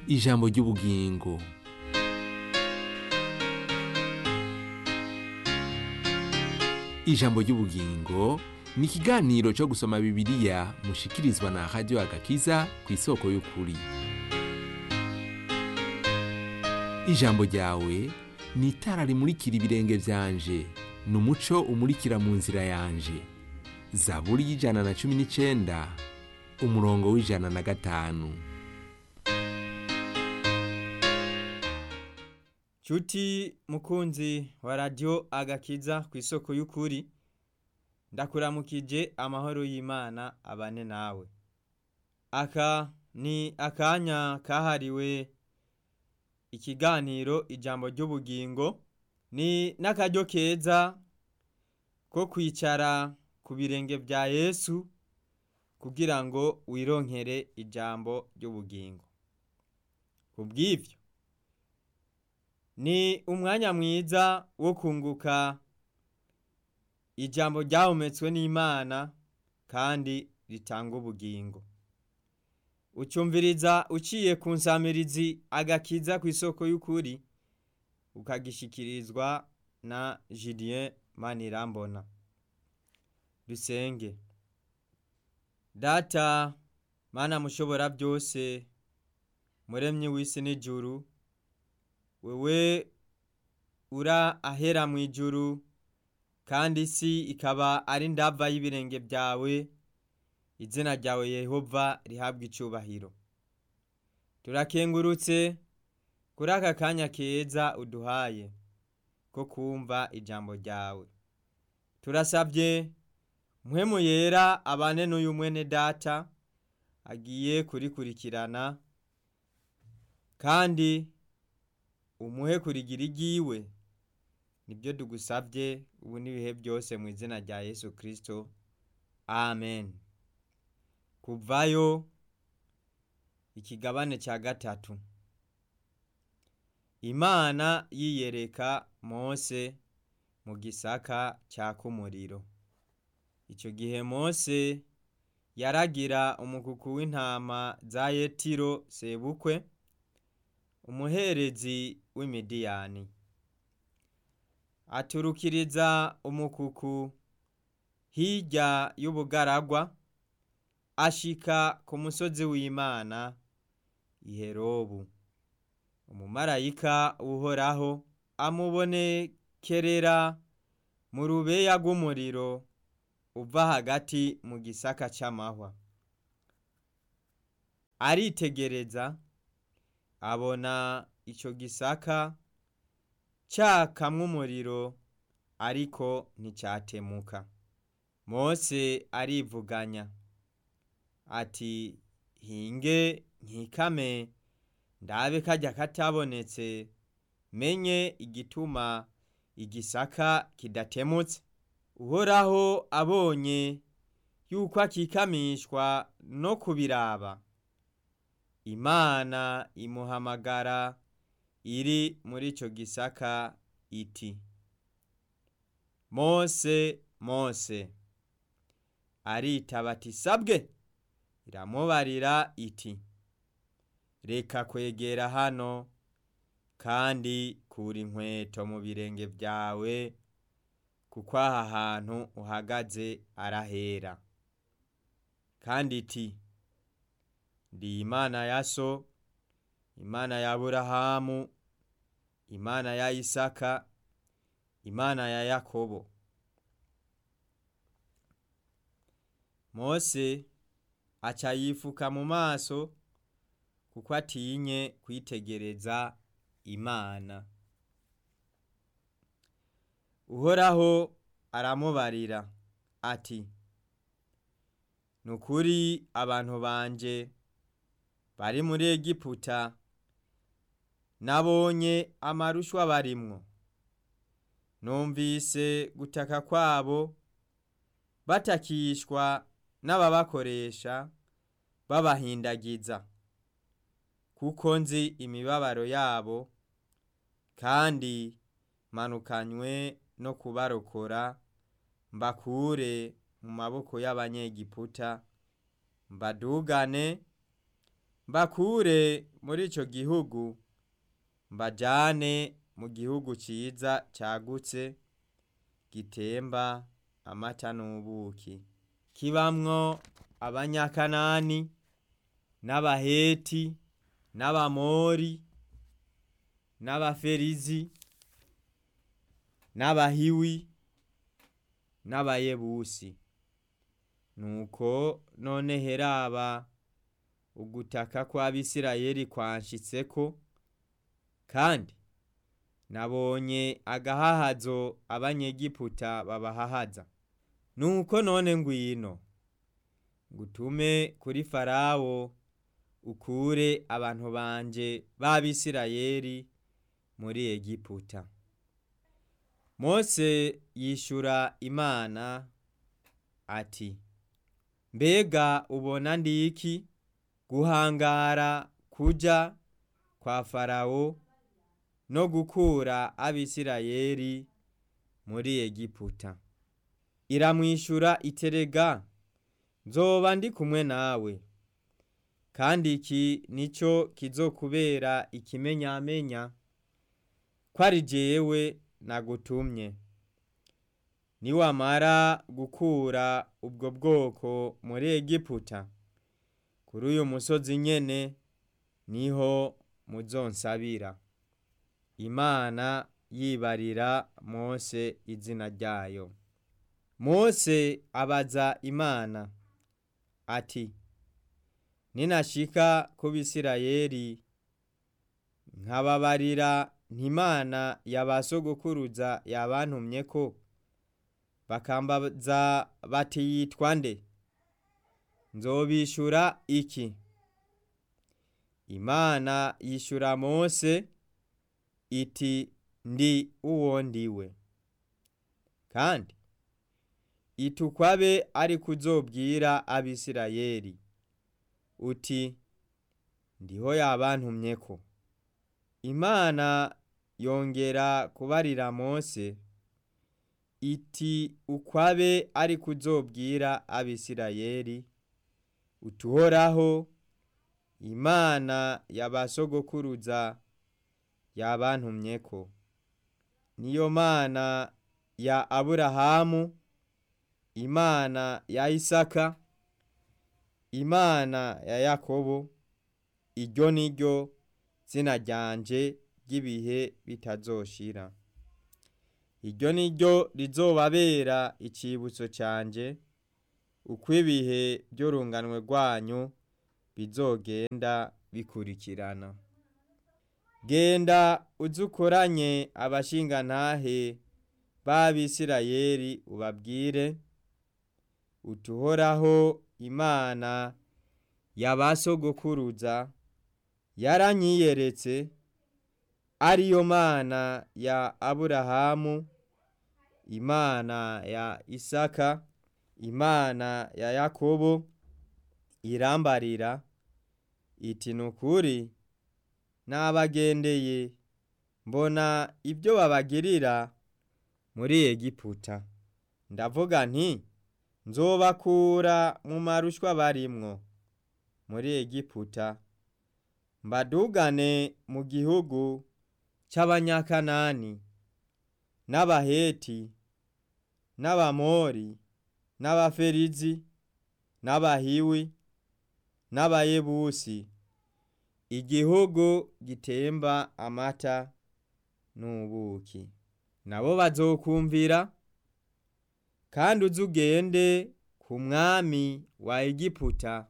ijambo ry'ubugingo ijambo ry'ubugingo ni ikiganiro cyo gusoma bibiliya mushikirizwa na radiyo agakiza ku isoko y'ukuri ijambo ryawe ni itara rimurikira ibirenge byanje ni umuco umurikira mu nzira yanje zaburi y'ijana na cumi n'icyenda umurongo w'ijana na gatanu Cuti mukunzi wa radio agakiza ku isoko y'ukuri ndakuramukije amahoro y'Imana abane nawe aka ni akanya kahariwe ikiganiro ijambo ry'ubugingo ni n'akaryo keza ko kwicara ku birenge vya Yesu kugira ngo wironkere ijambo ry'ubugingo kubw'ivyo ni umwanya mwiza wo kunguka ijambo ryahumetswe n'Imana kandi ritanga ubugingo ucumviriza uciye ku nsamirizi agakiza ku isoko y'ukuri ukagishikirizwa na Julien Manirambona dusenge data mana mushobora byose muremyi w'isi n'ijuru wewe ura ahera mu ijuru kandi isi ikaba ari ndava y'ibirenge byawe izina ryawe yehova rihabwa icubahiro turakengurutse kuri aka kanya keza uduhaye ko kumva ijambo ryawe turasabye mpwemu yera abane n'uyu mwene data agiye kurikurikirana kandi umuhe kurigira igiwe nibyo tugusabye ubu n'ibihe byose mu izina rya yesu kirisito amen kuvayo ikigabane cya gatatu imana yiyereka mose mu gisaka cyaka umuriro icyo gihe mose yaragira umukuku w'intama za yetiro sebukwe umuherezi w'imidiyani aturukiriza umukuku hirya y'ubugaragwa ashika ku musozi w'imana iherobu umumarayika uhoraho amubonekerera mu rubeya rw'umuriro uva hagati mu gisaka cy'amahwa aritegereza abona icyo gisaka cyakamwa umuriro ariko nticyatemuka mose arivuganya ati hinge nkikame ndabe kajya katabonetse menye igituma igisaka kidatemutse uhoraho abonye yuko akikamishwa no kubiraba imana imuhamagara iri muri icyo gisaka iti mose mose aritaba ati sabwe iramubarira iti reka kwegera hano kandi kura inkweto mu birenge byawe kuko aha hantu uhagaze arahera kandi iti ndi imana ya so imana ya burahamu imana ya isaka imana ya yakobo mose aca yifuka mu maso kuko atinye kwitegereza imana uhoraho aramubarira ati ni ukuri abantu banje bari muri egiputa nabonye amarushwa barimwo numvise gutaka kwabo batakishwa n'ababakoresha babahindagiza kuko nzi imibabaro yabo kandi manukanywe no kubarokora mbakure mu maboko y'abanyegiputa mbadugane mbakure muri ico gihugu mbajane mu gihugu ciza cagutse gitemba amata n'ubuki kibamwo abanyakanani n'abaheti n'abamori n'abaferizi n'abahiwi n'abayebusi nuko none heraba ugutaka kw'abisirayeli kwanshitseko kandi nabonye agahahazo abanyegiputa babahahaza nuko none ngwino ngutume kuri farawo ukure abantu banje b'abisirayeli muri egiputa mose yishura imana ati mbega ubona ndiki guhangara kuja kwa farawo no gukura abisirayeli muri egiputa iramwishura iterega nzoba ndi kumwe nawe kandi iki nico kizokubera ikimenyamenya ko ari jewe nagutumye niwamara gukura ubwo bwoko muri egiputa kuri uyu musozi nyene niho muzonsabira imana yibarira mose izina ryayo mose abaza imana ati ninashika ku bisirayeli nkababarira ntimana yabasogokuruza yabantumye ko bakambaza bati yitwa nde nzobishura iki imana yishura mose iti ndi uwo ndiwe kandi itukwabe ari kuzobwira abisirayeli uti ndiho yabantumyeko imana yongera kubarira mose iti ukwabe ari kuzobwira abisirayeli utuhoraho imana yabasogokuruza yabantumyeko niyo mana ya aburahamu imana ya isaka imana ya yakobo iryo ni ryo zina ryanje ry'ibihe bitazoshira iryo ni ryo rizobabera icibutso canje uko ibihe by'urunganwe rwanyu bizogenda bikurikirana genda uzukoranye abashingantahe b'abisirayeli ubabwire utuhoraho imana yabasogokuruza yaranyiyeretse ariyo mana ya aburahamu imana ya isaka imana ya yakobo irambarira iti nukuri nabagendeye mbona ibyo babagirira muri egiputa ndavuga nti nzobakura mu marushwa barimwo muri egiputa mbadugane mu gihugu c'abanyakanani n'abaheti n'abamori n'abaferizi n'abahiwi n'abayebusi igihugu gitemba amata n'ubuki nabo bazokumvira kandi uze ugende ku mwami wa egiputa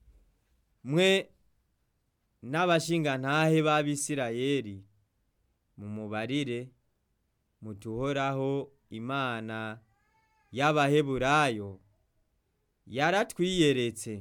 mwe n'abashingantahe b'abisirayeli mumubarire mutuhoraho imana y'abaheburayo yaratwiyeretse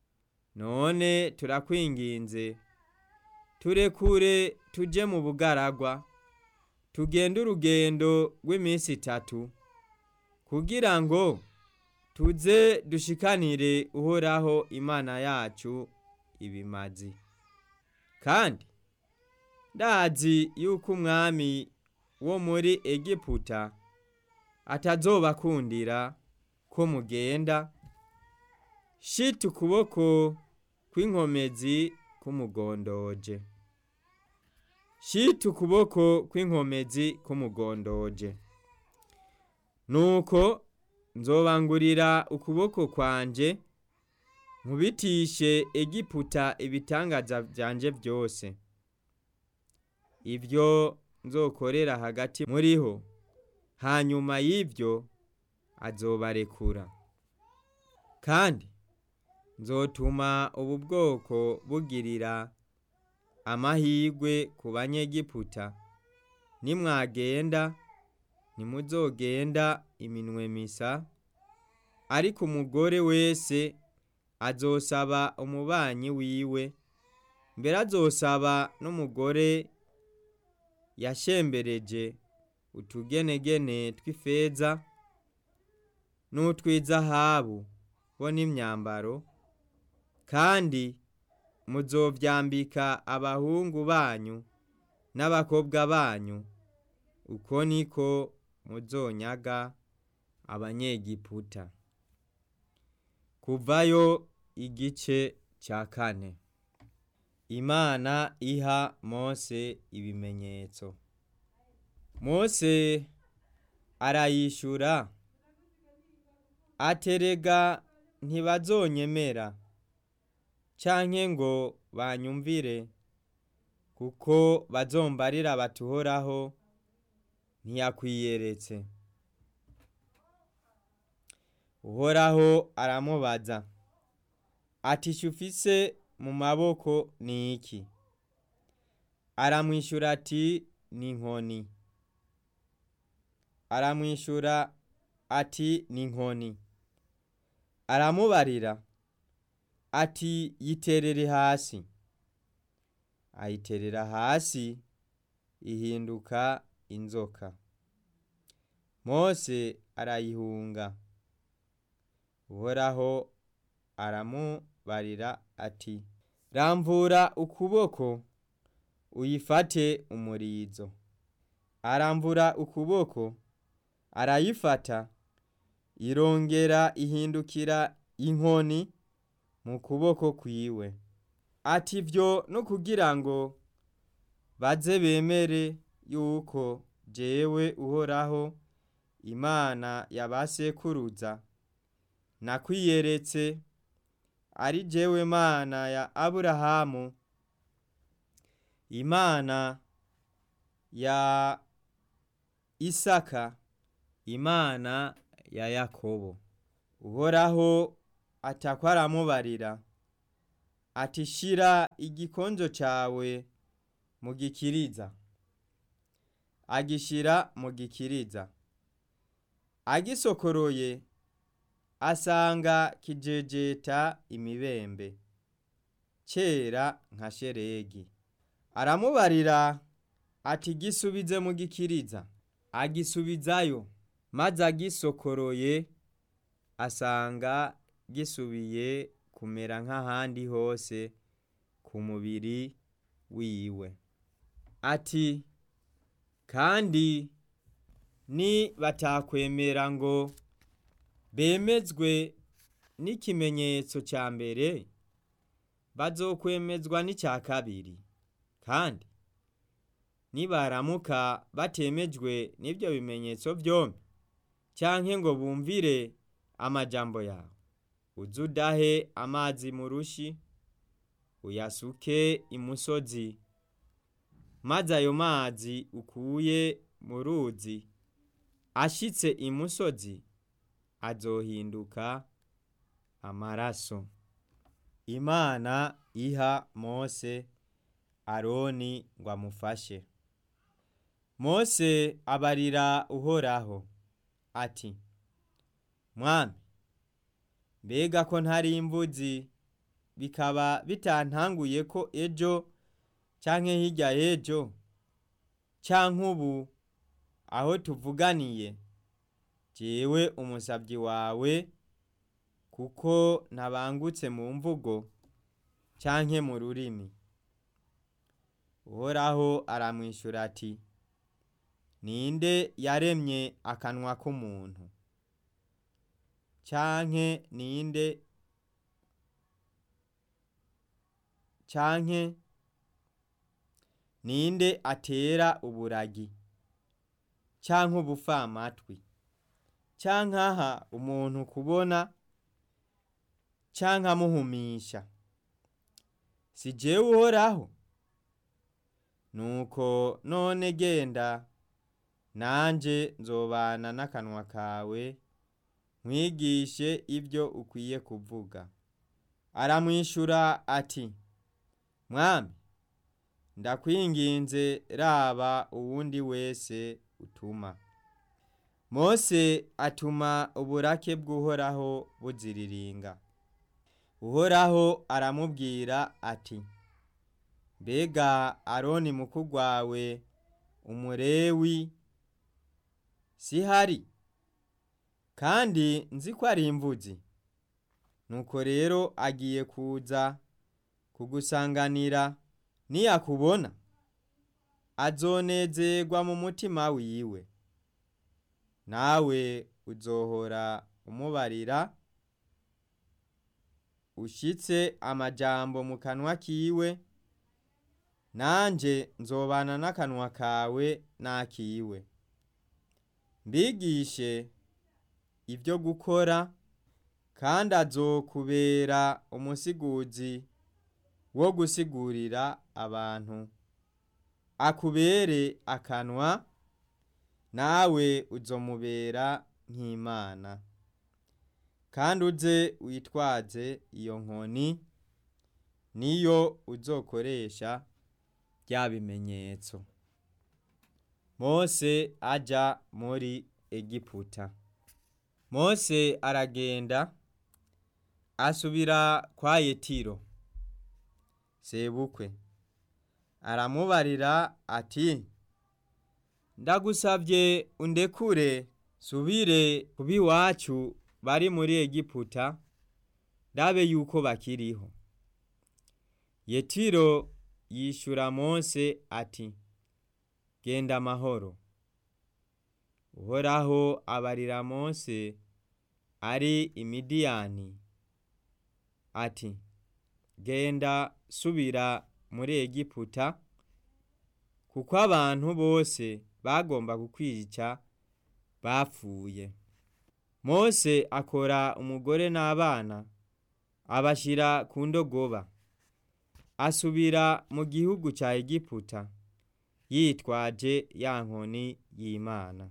none turakwinginze turekure tuje mu bugaragwa tugende urugendo rw'iminsi itatu kugira ngo tuze dushikanire uhoraho imana yacu ibimazi kandi ndazi yuko umwami wo muri egiputa atazobakundira ko mugenda shita ukuboko kw'inkomezi kumugondoje shita ukuboko kw'inkomezi kumugondoje nuko nzobangurira ukuboko kwanje nkubitishe egiputa ibitangaza vyanje vyose ibyo nzokorera hagati muriho hanyuma y'ibyo azobarekura kandi nzotuma ubu bwoko bugirira amahirwe ku banyegiputa nimwagenda ntimuzogenda iminwe misa ariko umugore wese azosaba umubanyi wiwe mbere azosaba n'umugore yashembereje utugenegene tw'ifeza n'utw'izahabu bo n'imyambaro kandi muzovyambika abahungu banyu n'abakobwa banyu uko niko muzonyaga abanyegiputa kuvayo igice ca kane imana iha mose ibimenyetso mose arayishura aterega ntibazonyemera canke ngo banyumvire kuko bazombarira batuhoraho ntiyakwiyeretse uhoraho aramubaza ati ufise mu maboko ni iki aramwishyura ati ni inkoni aramwishyura ati ni inkoni aramubarira ati yiterere hasi ayiterera hasi ihinduka inzoka mose arayihunga uhoraho aramubarira ati ramvura ukuboko uyifate umurizo aramvura ukuboko arayifata irongera ihindukira inkoni mu kuboko kwiwe ati vyo no kugira ngo baze bemere yuko jewe uhoraho imana ya ba sekuruza nakwiyeretse ari jewe mana ya aburahamu imana ya isaka imana ya yakobo uhoraho atakwa aramubarira ati shira igikonjo cawe mu gikiriza agishira mu gikiriza agisokoroye asanga kijejeta imibembe kera nka sheregi aramubarira ati gisubize mu gikiriza agisubizayo maze agisokoroye asanga gisubiye kumera nk'ahandi hose ku mubiri wiwe ati kandi ni batakwemera ngo bemezwe n'ikimenyetso cya mbere bazokwemezwa n'icya kabiri kandi nibaramuka batemejwe n'ibyo bimenyetso byombi cyangwa ngo bumvire amajambo yawe uze udahe amazi mu rushi uyasuke imusozi maze ayo mazi ukuye mu ruzi ashitse imusozi azohinduka amaraso imana iha mose aroni ngo amufashe mose abarira uhoraho ati mwami mbega ko ntari imbuzi bikaba bitantanguye ko ejo canke hirya y'ejo canke ubu aho tuvuganiye jewe umusabyi wawe kuko ntabangutse mu mvugo canke mu rurimi uhoraho aramwishyura ati ninde yaremye akanwa k'umuntu canke ninde canke ninde atera uburagi canke ubupfamatwi canke aha umuntu kubona canke amuhumisha si jewe uhoraho nuko none genda nanje nzobana n'akanwa kawe nkwigishe ibyo ukwiye kuvuga aramwishura ati mwami ndakwinginze raba uwundi wese utuma mose atuma uburake bw'uhoraho buziriringa uhoraho aramubwira ati mbega aroni mukuru wawe umurewi sihari kandi nzi ko ari imvuzi nuko rero agiye kuza kugusanganira niyakubona azonezerwa mu mutima wiwe nawe uzohora umubarira ushitse amajambo mu kanwa kiwe nanje nzobana n'akanwa kawe n'akiwe mbigishe ibyo gukora kandi azokubera umusiguzi wo gusigurira abantu akubere akanwa nawe uzomubera nk'imana kandi uze witwaze iyo nkoni niyo uzokoresha bya bimenyetso mose aja muri egiputa mose aragenda asubira kwa yetiro sebukwe aramubarira ati ndagusabye undekure subire kuba iwacu bari muri egiputa ndabe yuko bakiriho yetiro yishura mose ati genda amahoro uhoraho abarira mose ari imidiyani ati genda subira muri egiputa kuko abantu bose bagomba kukwica bapfuye mose akora umugore n'abana abashyira ku ndogoba asubira mu gihugu cya egiputa yitwaje ya nkoni y'imana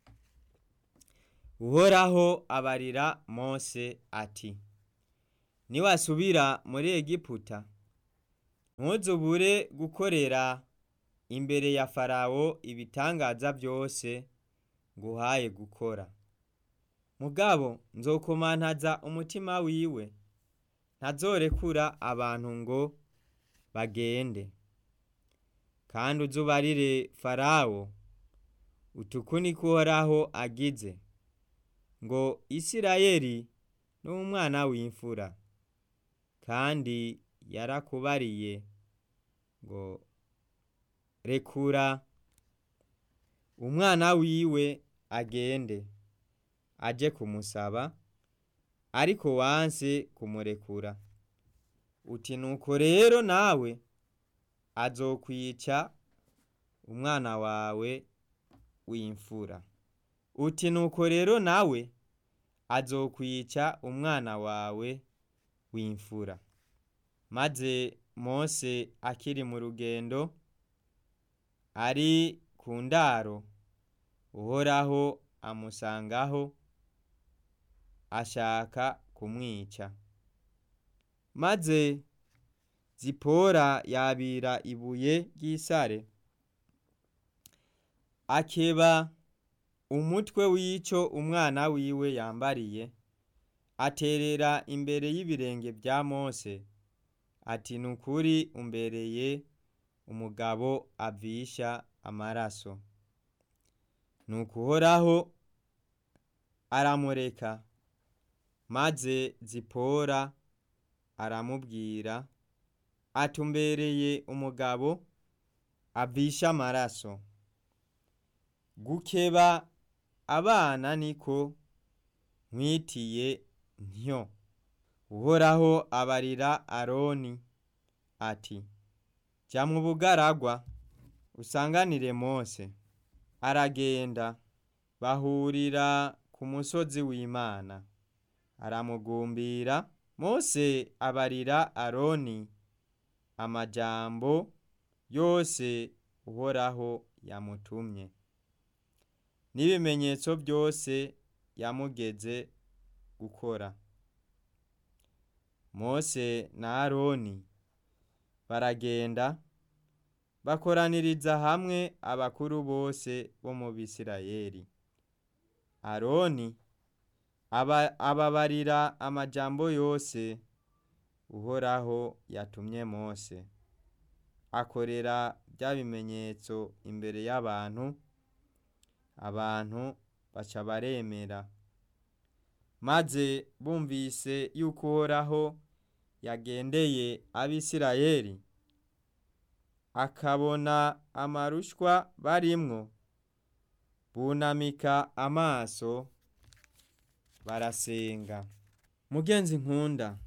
uhoraho abarira mose ati niwasubira muri egiputa ntuzubure gukorera imbere ya farawo ibitangaza byose nguhaye gukora mugabo nzokomantaza umutima wiwe ntazorekura abantu ngo bagende kandi uzubarire farawo utuku niko uhoraho agize ngo isirayeli ni umwana w'imfura kandi yarakubariye ngo rekura umwana wiwe agende aje kumusaba ariko wanse kumurekura uti nuko rero nawe azokwica umwana wawe w'imfura uti nuko rero nawe azokwica umwana wawe w'imfura maze mose akiri mu rugendo ari ku ndaro uhoraho amusangaho ashaka kumwica maze zipora yabira ibuye ry'isare akeba umutwe w'ico umwana wiwe yambariye aterera imbere y'ibirenge bya mose ati nukuri umbereye umugabo avisha amaraso nuko uhoraho aramureka maze zipora aramubwira atumbereye umugabo avisha amaraso gukeba abana niko nkwitiye ntyo uhoraho abarira aroni ati jya mu bugaragwa usanganire mose aragenda bahurira ku musozi w'imana aramugumbira mose abarira aroni amajambo yose uhoraho yamutumye n'ibimenyetso byose yamugeze gukora mose na aroni baragenda bakoraniriza hamwe abakuru bose bo mu bisirayeli aroni aba- ababarira amajambo yose uhoraho yatumye mose akorera bya bimenyetso imbere y'abantu abantu baca baremera maze bumvise yuko uhoraho yagendeye abisirayeli akabona amarushwa barimwo bunamika amaso barasenga mugenzi nkunda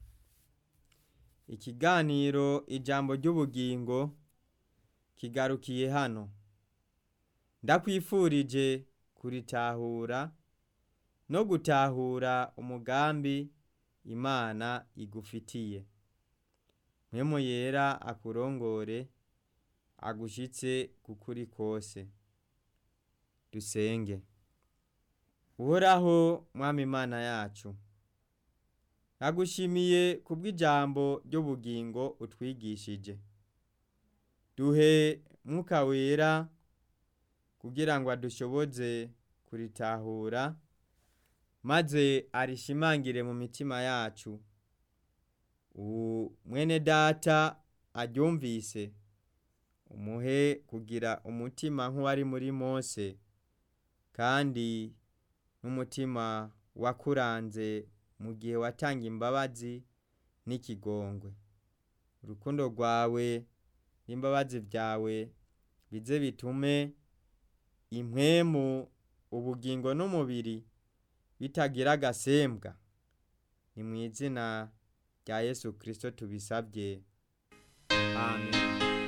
ikiganiro ijambo ry'ubugingo kigarukiye hano ndakwifurije kuritahura no gutahura umugambi imana igufitiye mpemu yera akurongore agushitse kukuri kose dusenge uhoraho mwami imana yacu nagushimiye kubw'ijambo ry'ubugingo utwigishije duhe mwuka wera kugira ngo adushoboze kuritahura maze arishimangire mu mitima yacu ubu mwene data aryumvise umuhe kugira umutima nk'uwari muri mose kandi n'umutima wakuranze mu gihe watanga imbabazi n'ikigongwe urukundo rwawe n'imbabazi byawe bize bitume impwemu ubugingo n'umubiri bitagira agasembwa ni mu izina rya yesu kirisito tubisabye amen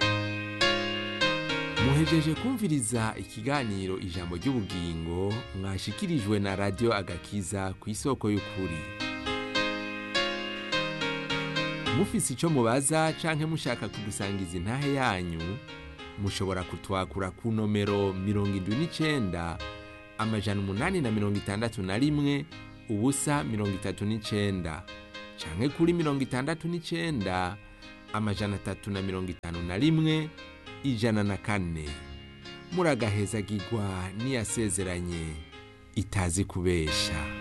muhejeje kumviriza ikiganiro ijambo ry'ubugingo mwashikirijwe na radiyo agakiza ku isoko y'ukuri mufise icyo mubaza canke mushaka kudusangiza intahe yanyu mushobora kutwakura ku nomero mirongo indwi n'icenda amajana umunani na mirongo itandatu na rimwe ubusa mirongo itatu n'icenda canke kuri mirongo itandatu n'icenda amajana atatu na mirongo itanu na rimwe ijana na kane muragahezagirwa n'iyasezeranye itazi kubesha